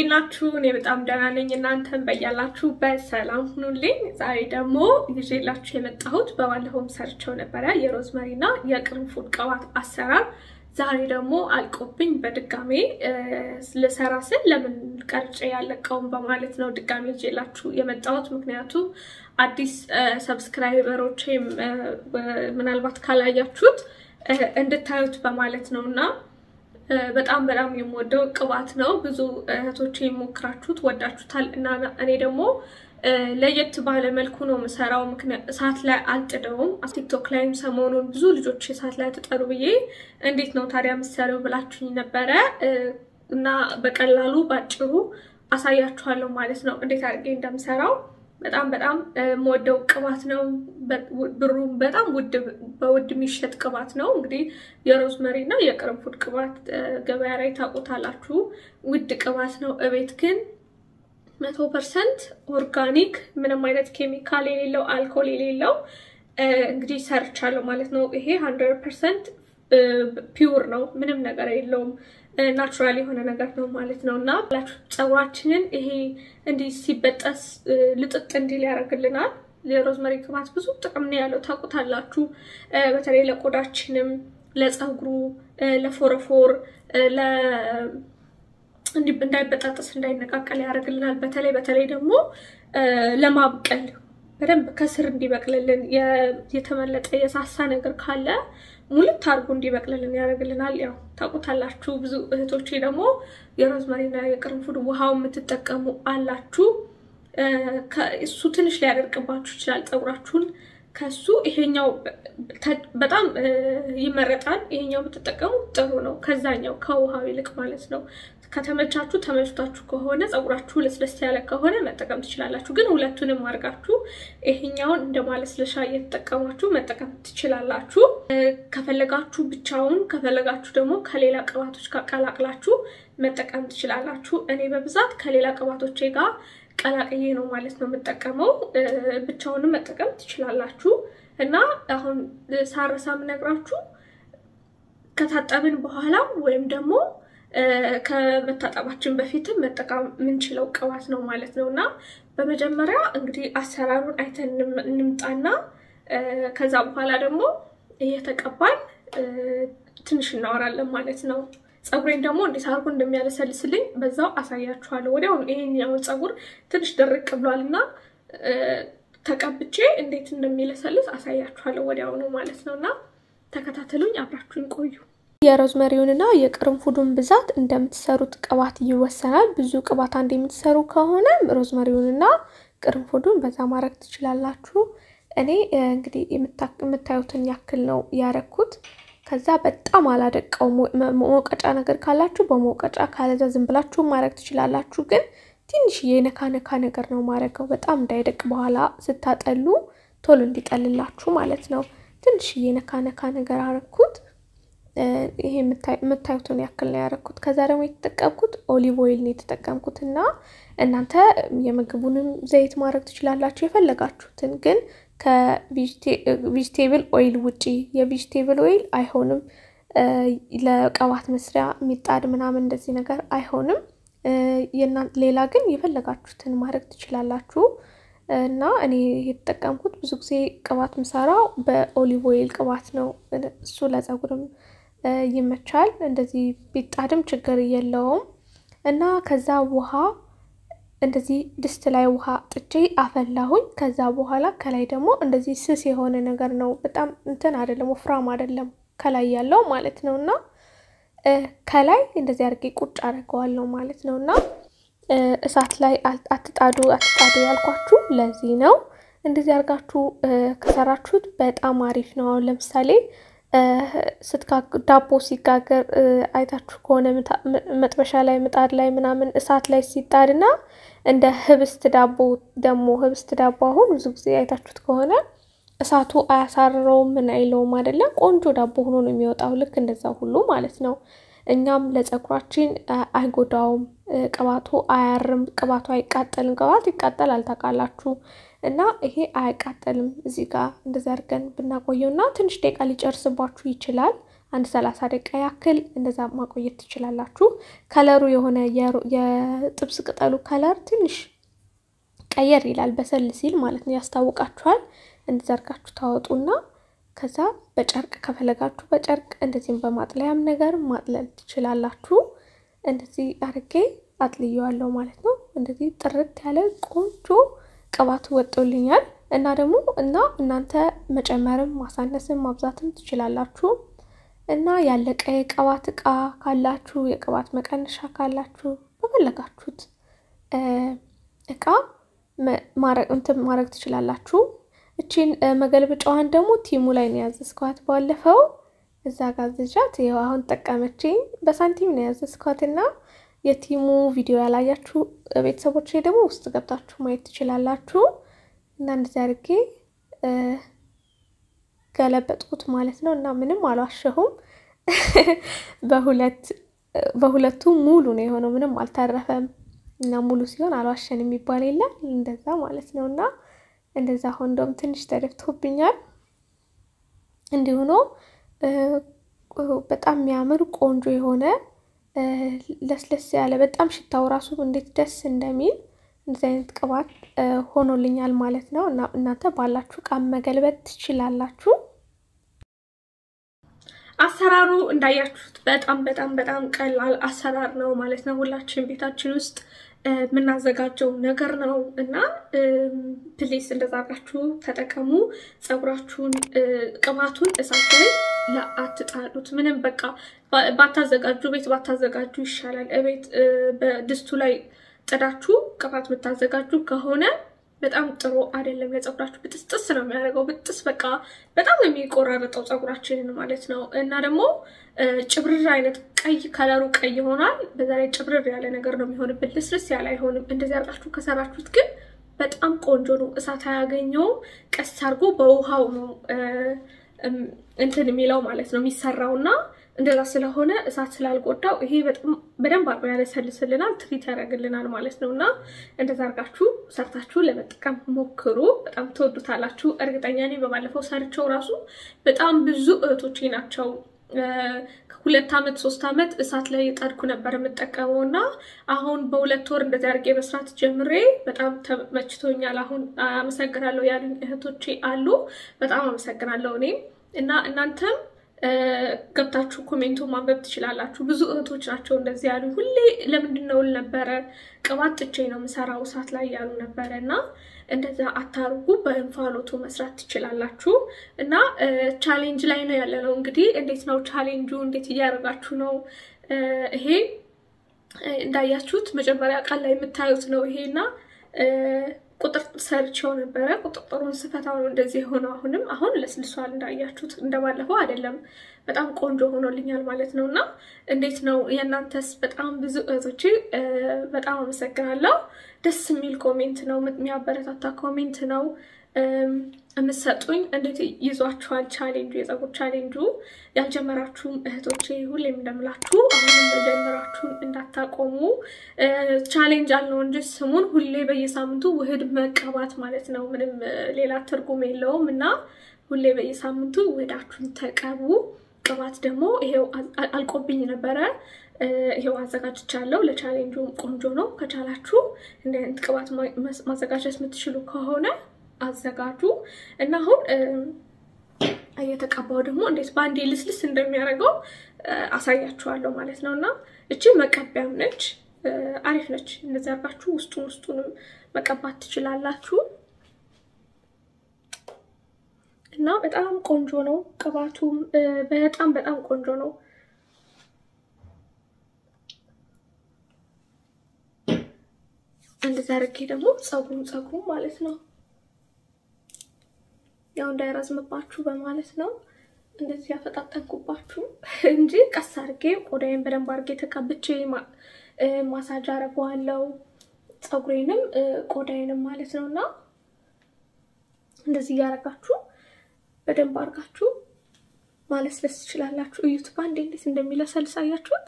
እንዴት ናችሁ? እኔ በጣም ደህና ነኝ። እናንተም በያላችሁ በሰላም ሁኑልኝ። ዛሬ ደግሞ ይዤላችሁ የመጣሁት በባለፈውም ሰርቸው ነበረ የሮዝመሪና የቅርንፉድ ቅባት አሰራር። ዛሬ ደግሞ አልቆብኝ በድጋሜ ልሰራ ስል ለምን ቀርጬ ያለቀውን በማለት ነው ድጋሜ ይዤላችሁ የመጣሁት። ምክንያቱም አዲስ ሰብስክራይበሮቼም ምናልባት ካላያችሁት እንድታዩት በማለት ነው እና በጣም በጣም የምወደው ቅባት ነው። ብዙ እህቶች የሞክራችሁት ወዳችሁታል እና እኔ ደግሞ ለየት ባለ መልኩ ነው የምሰራው። እሳት ላይ አልጥደውም። ቲክቶክ ላይም ሰሞኑን ብዙ ልጆች እሳት ላይ ትጠሩ ብዬ እንዴት ነው ታዲያ የምትሰሪው ብላችሁኝ ነበረ እና በቀላሉ ባጭሩ አሳያችኋለሁ ማለት ነው እንዴት አድርጌ እንደምሰራው። በጣም በጣም የምወደው ቅባት ነው። ብሩ በጣም ውድ በውድ የሚሸጥ ቅባት ነው። እንግዲህ የሮዝመሪ እና የቅርንፉድ ቅባት ገበያ ላይ ታውቁታላችሁ። ውድ ቅባት ነው። እቤት ግን መቶ ፐርሰንት ኦርጋኒክ ምንም አይነት ኬሚካል የሌለው አልኮል የሌለው እንግዲህ ሰርቻለሁ ማለት ነው። ይሄ ሀንድረድ ፐርሰንት ፒውር ነው። ምንም ነገር የለውም። ናቹራል የሆነ ነገር ነው ማለት ነው እና ፀጉራችንን ይሄ እንዲህ ሲበጠስ ልጥጥ እንዲል ያደርግልናል። የሮዝመሪ ቅባት ብዙ ጥቅም ነው ያለው ታውቁታላችሁ። በተለይ ለቆዳችንም፣ ለፀጉሩ፣ ለፎረፎር፣ እንዳይበጣጠስ እንዳይነቃቀል ያደርግልናል። በተለይ በተለይ ደግሞ ለማብቀል በደንብ ከስር እንዲበቅልልን የተመለጠ የሳሳ ነገር ካለ ሙልት አድርጎ እንዲበቅልልን ያደርግልናል። ያው ታውቁታላችሁ። ብዙ እህቶቼ ደግሞ የሮዝመሪና የቅርንፉድ ውሃው የምትጠቀሙ አላችሁ። እሱ ትንሽ ሊያደርቅባችሁ ይችላል ፀጉራችሁን። ከሱ ይሄኛው በጣም ይመረጣል። ይሄኛው ብትጠቀሙ ጥሩ ነው፣ ከዛኛው ከውሃው ይልቅ ማለት ነው። ከተመቻችሁ ተመችቷችሁ ከሆነ ፀጉራችሁ ለስለስ ያለ ከሆነ መጠቀም ትችላላችሁ። ግን ሁለቱንም አድርጋችሁ ይሄኛውን እንደ ማለስለሻ እየተጠቀማችሁ መጠቀም ትችላላችሁ። ከፈለጋችሁ ብቻውን፣ ከፈለጋችሁ ደግሞ ከሌላ ቅባቶች ጋር ቀላቅላችሁ መጠቀም ትችላላችሁ። እኔ በብዛት ከሌላ ቅባቶቼ ጋር ቀላቅዬ ነው ማለት ነው የምጠቀመው። ብቻውንም መጠቀም ትችላላችሁ። እና አሁን ሳረሳ የምነግራችሁ ከታጠብን በኋላ ወይም ደግሞ ከመታጠባችን በፊትም መጠቀም የምንችለው ቅባት ነው ማለት ነው። እና በመጀመሪያ እንግዲህ አሰራሩን አይተን እንምጣና ከዛ በኋላ ደግሞ እየተቀባን ትንሽ እናወራለን ማለት ነው። ፀጉሬን ደግሞ እንዴት አድርጎ እንደሚያለሰልስልኝ በዛው አሳያችኋለሁ። ወዲያውኑ ይሄኛውን ፀጉር ትንሽ ደረቅ ብሏል እና ተቀብቼ እንዴት እንደሚለሰልስ አሳያችኋለሁ ወዲያውኑ ማለት ነው። እና ተከታተሉኝ፣ አብራችሁኝ ቆዩ። የሮዝመሪውንና የቅርንፉዱን ብዛት እንደምትሰሩት ቅባት ይወሰናል። ብዙ ቅባት አንድ የምትሰሩ ከሆነ ሮዝመሪውንና ቅርንፉዱን በዛ ማድረግ ትችላላችሁ። እኔ እንግዲህ የምታዩትን ያክል ነው ያረኩት። ከዛ በጣም አላደቀው። መውቀጫ ነገር ካላችሁ በመውቀጫ ካለዛ ዝም ብላችሁ ማድረግ ትችላላችሁ። ግን ትንሽዬ ነካ ነካ ነገር ነው ማድረገው፣ በጣም እንዳይደቅ በኋላ ስታጠሉ ቶሎ እንዲጠልላችሁ ማለት ነው። ትንሽዬ ነካ ነካ ነገር አረኩት። ይሄ የምታዩትን ያክል ነው ያደረኩት። ከዛ ደግሞ የተጠቀምኩት ኦሊቭ ኦይል ነው የተጠቀምኩት እና እናንተ የምግቡንም ዘይት ማድረግ ትችላላችሁ የፈለጋችሁትን። ግን ከቪጅቴብል ኦይል ውጪ የቪጅቴብል ኦይል አይሆንም ለቅባት መስሪያ የሚጣድ ምናምን እንደዚህ ነገር አይሆንም። ሌላ ግን የፈለጋችሁትን ማድረግ ትችላላችሁ። እና እኔ የተጠቀምኩት ብዙ ጊዜ ቅባት ምሰራው በኦሊቭ ኦይል ቅባት ነው። እሱ ለፀጉርም ይመቻል። እንደዚህ ቢጣድም ችግር የለውም። እና ከዛ ውሃ እንደዚህ ድስት ላይ ውሃ ጥቼ አፈላሁኝ። ከዛ በኋላ ከላይ ደግሞ እንደዚህ ስስ የሆነ ነገር ነው። በጣም እንትን አይደለም፣ ወፍራም አይደለም ከላይ ያለው ማለት ነው። እና ከላይ እንደዚህ አድርጌ ቁጭ አድርገዋለሁ ማለት ነው። እና እሳት ላይ አትጣዱ አትጣዱ ያልኳችሁ ለዚህ ነው። እንደዚህ አድርጋችሁ ከሰራችሁት በጣም አሪፍ ነው። አሁን ለምሳሌ ዳቦ ሲጋገር አይታችሁ ከሆነ መጥበሻ ላይ ምጣድ ላይ ምናምን እሳት ላይ ሲጣድና እንደ ህብስት ዳቦ ደግሞ ህብስት ዳቦ አሁን ብዙ ጊዜ አይታችሁት ከሆነ እሳቱ አያሳርረውም ምን አይለውም አይደለም። ቆንጆ ዳቦ ሆኖ ነው የሚወጣው። ልክ እንደዛ ሁሉ ማለት ነው። እኛም ለፀጉራችን አይጎዳውም። ቅባቱ አያርም፣ ቅባቱ አይቃጠልም። ቅባት ይቃጠላል ታውቃላችሁ። እና ይሄ አያቃጠልም። እዚህ ጋር እንደዚህ አድርገን ብናቆየው እና ትንሽ ደቂቃ ሊጨርስባችሁ ይችላል። አንድ ሰላሳ ደቂቃ ያክል እንደዛ ማቆየት ትችላላችሁ። ከለሩ የሆነ የጥብስ ቅጠሉ ከለር ትንሽ ቀየር ይላል በሰል ሲል ማለት ነው፣ ያስታውቃችኋል። እንደዘርጋችሁ ታወጡና ከዛ በጨርቅ ከፈለጋችሁ በጨርቅ እንደዚህም በማጥለያም ነገር ማጥለል ትችላላችሁ። እንደዚህ አድርጌ አጥልየዋለሁ ማለት ነው። እንደዚህ ጥርት ያለ ቆንጆ ቅባቱ ወጦልኛል እና ደግሞ እና እናንተ መጨመርም ማሳነስም ማብዛትም ትችላላችሁ እና ያለቀ የቅባት እቃ ካላችሁ የቅባት መቀነሻ ካላችሁ በፈለጋችሁት እቃ እንትን ማድረግ ትችላላችሁ። እቺን መገልበጫዋን ደግሞ ቲሙ ላይ ነው ያዘዝኳት ባለፈው እዛ ጋዝዣት ይኸው አሁን ጠቀመችኝ። በሳንቲም ነው ያዘዝኳት እና የቲሙ ቪዲዮ ያላያችሁ ቤተሰቦች ደግሞ ውስጥ ገብታችሁ ማየት ትችላላችሁ። እና እንደዚህ አድርጌ ገለበጥኩት ማለት ነው እና ምንም አልዋሸሁም። በሁለት በሁለቱ ሙሉ ነው የሆነው፣ ምንም አልተረፈም። እና ሙሉ ሲሆን አልዋሸን የሚባል የለም እንደዛ ማለት ነው። እና እንደዛ አሁን እንደውም ትንሽ ተደፍቶብኛል። እንዲሁ ነው በጣም የሚያምር ቆንጆ የሆነ ለስለስ ያለ በጣም ሽታው ራሱ እንዴት ደስ እንደሚል እንደዚህ አይነት ቅባት ሆኖልኛል ማለት ነው። እና እናንተ ባላችሁ እቃ መገልበጥ ትችላላችሁ። አሰራሩ እንዳያችሁት በጣም በጣም በጣም ቀላል አሰራር ነው ማለት ነው። ሁላችን ቤታችን ውስጥ የምናዘጋጀው ነገር ነው እና ፕሌስ እንደዛ አድርጋችሁ ተጠቀሙ። ፀጉራችሁን ቅባቱን እሳት ላይ አትጣሉት። ምንም በቃ ባታዘጋጁ ቤት ባታዘጋጁ ይሻላል። እቤት በድስቱ ላይ ጥዳችሁ ቅባት የምታዘጋጁ ከሆነ በጣም ጥሩ አይደለም። ለፀጉራችሁ ብጥስጥስ ነው የሚያደርገው። ብጥስ በቃ በጣም ነው የሚቆራረጠው ፀጉራችንን ማለት ነው። እና ደግሞ ጭብርር አይነት ቀይ ከለሩ ቀይ ይሆናል። በዛ ላይ ጭብርር ያለ ነገር ነው የሚሆንበት። ልስልስ ያለ አይሆንም። እንደዚህ አድርጋችሁ ከሰራችሁት ግን በጣም ቆንጆ ነው። እሳት አያገኘውም። ቀስ አድርጎ በውሃው ነው እንትን የሚለው ማለት ነው የሚሰራው እና እንደዛ ስለሆነ እሳት ስላልጎዳው ይሄ በደንብ አርጎ ያለሰልስልናል፣ ትሪት ያደርግልናል ማለት ነው። እና እንደዛ አርጋችሁ ሰርታችሁ ለመጠቀም ሞክሩ። በጣም ትወዱታላችሁ እርግጠኛ ነኝ። በባለፈው ሰርቸው ራሱ በጣም ብዙ እህቶቼ ናቸው ከሁለት ዓመት ሶስት ዓመት እሳት ላይ የጣድኩ ነበር የምጠቀመው እና አሁን በሁለት ወር እንደዚህ አድርጌ መስራት ጀምሬ በጣም ተመችቶኛል። አሁን አመሰግናለሁ ያሉኝ እህቶቼ አሉ። በጣም አመሰግናለሁ እኔም እና እናንተም ገብታችሁ ኮሜንቱ ማንበብ ትችላላችሁ። ብዙ እህቶች ናቸው እንደዚህ ያሉ። ሁሌ ለምንድን ነው ነበረ ቅባት ጥቼ ነው የምሰራው እሳት ላይ ያሉ ነበረ እና እንደዛ አታርጉ፣ በእንፋሎቱ መስራት ትችላላችሁ። እና ቻሌንጅ ላይ ነው ያለ ነው እንግዲህ። እንዴት ነው ቻሌንጁ? እንዴት እያደረጋችሁ ነው? ይሄ እንዳያችሁት መጀመሪያ ቃል ላይ የምታዩት ነው ይሄ እና ቁጥር ሰርቼው ነበረ። ቁጥጥሩን ስፈታው ነው እንደዚህ የሆነው። አሁንም አሁን ለስልሷል እንዳያችሁት፣ እንደባለፈው አይደለም። በጣም ቆንጆ ሆኖልኛል ማለት ነው። እና እንዴት ነው የእናንተስ? በጣም ብዙ እህቶቼ በጣም አመሰግናለሁ። ደስ የሚል ኮሜንት ነው፣ የሚያበረታታ ኮሜንት ነው የምትሰጡኝ። እንዴት ይዟችኋል ቻሌንጁ፣ የፀጉር ቻሌንጁ? ያልጀመራችሁም እህቶቼ ሁሌም እንደምላችሁ አሁንም መጀመራችሁን እንዳታቆሙ። ቻሌንጅ አለው እንጂ ስሙን ሁሌ በየሳምንቱ ውህድ መቀባት ማለት ነው። ምንም ሌላ ትርጉም የለውም እና ሁሌ በየሳምንቱ ውህዳችሁን ተቀቡ። ቅባት ደግሞ ይሄው አልቆብኝ ነበረ። ይሄው አዘጋጅቻለሁ። ለቻሌንጁ ቆንጆ ነው። ከቻላችሁ እንደ አይነት ቅባት ማዘጋጀት የምትችሉ ከሆነ አዘጋጁ እና አሁን እየተቀባው ደግሞ እንዴት በአንዴ ልስልስ እንደሚያደርገው አሳያችኋለሁ ማለት ነው። እና እቺ መቀቢያም ነች፣ አሪፍ ነች። እንደዚህ አድርጋችሁ ውስጡን ውስጡንም መቀባት ትችላላችሁ። እና በጣም ቆንጆ ነው ቅባቱም በጣም በጣም ቆንጆ ነው። እንደዚህ አድርጌ ደግሞ ፀጉሩን ፀጉሩን ማለት ነው ያው እንዳይረዝምባችሁ በማለት ነው እንደዚህ ያፈጣጠንኩባችሁ እንጂ ቀስ አድርጌ ቆዳዬን በደንብ አድርጌ ተቀብቼ ማሳጅ አረገዋለሁ ፀጉሬንም ቆዳዬንም ማለት ነው። እና እንደዚህ እያደረጋችሁ በደንብ አድርጋችሁ ማለስለስ ትችላላችሁ። እዩት በአንዴ እንዴት እንደሚለሰልስ አያችሁት?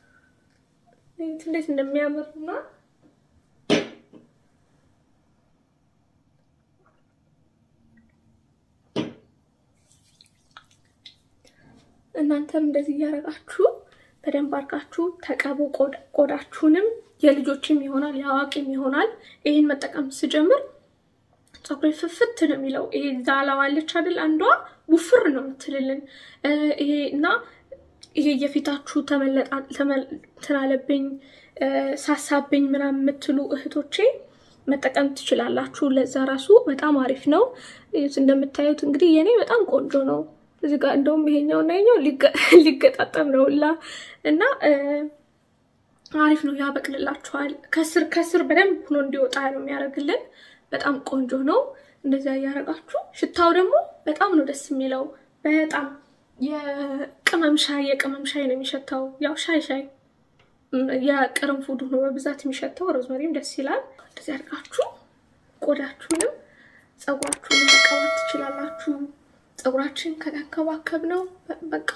እንዴት እንደሚያምርና እናንተም እንደዚህ እያደረጋችሁ በደንብ አድርጋችሁ ተቀቡ። ቆዳችሁንም የልጆችም ይሆናል የአዋቂም ይሆናል። ይህን መጠቀም ስጀምር ፀጉሬ ፍፍት ነው የሚለው። ይሄ ዛላዋለች አይደል? አንዷ ውፍር ነው የምትልልን ይሄ እና ይሄ የፊታችሁ ተመለጣልብኝ ሳሳብኝ ምናምን የምትሉ እህቶቼ መጠቀም ትችላላችሁ። ለዛ ራሱ በጣም አሪፍ ነው። እንደምታዩት እንግዲህ የኔ በጣም ቆንጆ ነው። እዚህ ጋር እንደውም ይሄኛው እና ይሄኛው ሊገጣጠም ነው ሁላ እና አሪፍ ነው፣ ያበቅልላችኋል። ከስር ከስር በደንብ ሆኖ እንዲወጣ ነው የሚያደርግልን። በጣም ቆንጆ ነው። እንደዚያ እያደረጋችሁ ሽታው ደግሞ በጣም ነው ደስ የሚለው። በጣም የቅመም ሻይ የቅመም ሻይ ነው የሚሸታው። ያው ሻይ ሻይ የቅርንፉድ ሆኖ በብዛት የሚሸተው ሮዝመሪም ደስ ይላል። እንደዚህ አድርጋችሁ ቆዳችሁንም ፀጉራችሁንም መቀባት ትችላላችሁ። ፀጉራችን ከተንከባከብ ነው በቃ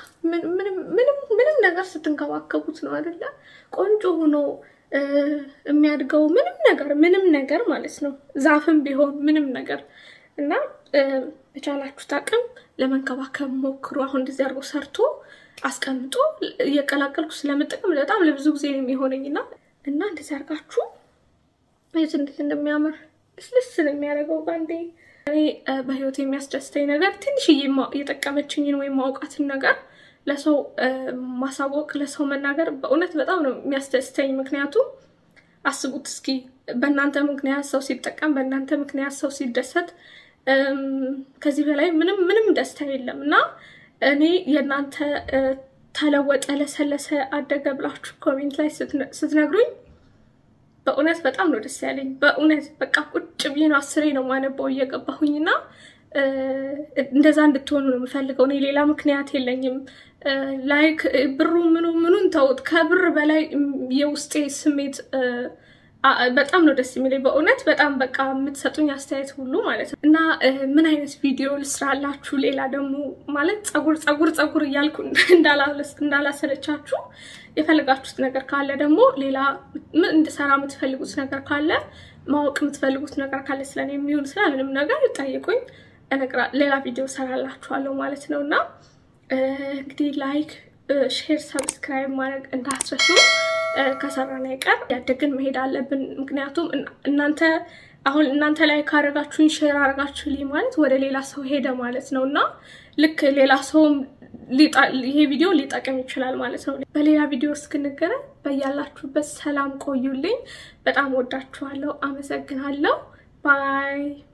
ምንም ነገር ስትንከባከቡት ነው አይደለ ቆንጆ ሆኖ የሚያድገው ምንም ነገር ምንም ነገር ማለት ነው። ዛፍም ቢሆን ምንም ነገር እና በቻላችሁት አቅም ለመንከባከብ ሞክሩ። አሁን እንደዚህ አድርጎ ሰርቶ አስቀምጦ እየቀላቀልኩ ስለምጠቀም በጣም ለብዙ ጊዜ ነው የሚሆነኝና እና እንደዚህ አድርጋችሁ የት እንዴት እንደሚያምር ልስልስ ነው የሚያደርገው ባንዴ። እኔ በህይወት የሚያስደስተኝ ነገር ትንሽዬ የጠቀመችኝን ወይም ማውቃትን ነገር ለሰው ማሳወቅ ለሰው መናገር በእውነት በጣም ነው የሚያስደስተኝ። ምክንያቱም አስቡት እስኪ በእናንተ ምክንያት ሰው ሲጠቀም፣ በእናንተ ምክንያት ሰው ሲደሰት ከዚህ በላይ ምንም ምንም ደስታ የለም እና እኔ የእናንተ ተለወጠ፣ ለሰለሰ፣ አደገ ብላችሁ ኮሜንት ላይ ስትነግሩኝ በእውነት በጣም ነው ደስ ያለኝ። በእውነት በቃ ቁጭ ብዬ ነው አስሬ ነው ማነባው እየገባሁኝ እና እንደዛ እንድትሆኑ ነው የምፈልገው። እኔ ሌላ ምክንያት የለኝም። ላይክ ብሩ ምኑ ምኑን ተውት። ከብር በላይ የውስጤ ስሜት በጣም ነው ደስ የሚለኝ በእውነት በጣም በቃ የምትሰጡኝ አስተያየት ሁሉ ማለት ነው እና ምን አይነት ቪዲዮ ልስራላችሁ? ሌላ ደግሞ ማለት ፀጉር ፀጉር ፀጉር እያልኩ እንዳላሰለቻችሁ የፈለጋችሁት ነገር ካለ ደግሞ ሌላ እንድሰራ የምትፈልጉት ነገር ካለ ማወቅ የምትፈልጉት ነገር ካለ ስለኔ የሚሆን ስለ ምንም ነገር ጠይቁኝ። ሌላ ቪዲዮ ሰራላችኋለሁ ማለት ነው እና እንግዲህ ላይክ፣ ሼር፣ ሰብስክራይብ ማድረግ እንዳትረሱ። ከሰራን አይቀር ያደግን መሄድ አለብን። ምክንያቱም እናንተ አሁን እናንተ ላይ ካረጋችሁኝ ሼር አረጋችሁልኝ ማለት ወደ ሌላ ሰው ሄደ ማለት ነው እና ልክ ሌላ ሰውም ይሄ ቪዲዮ ሊጠቅም ይችላል ማለት ነው። በሌላ ቪዲዮ እስክንገናኝ በያላችሁበት ሰላም ቆዩልኝ። በጣም ወዳችኋለሁ። አመሰግናለሁ። ባይ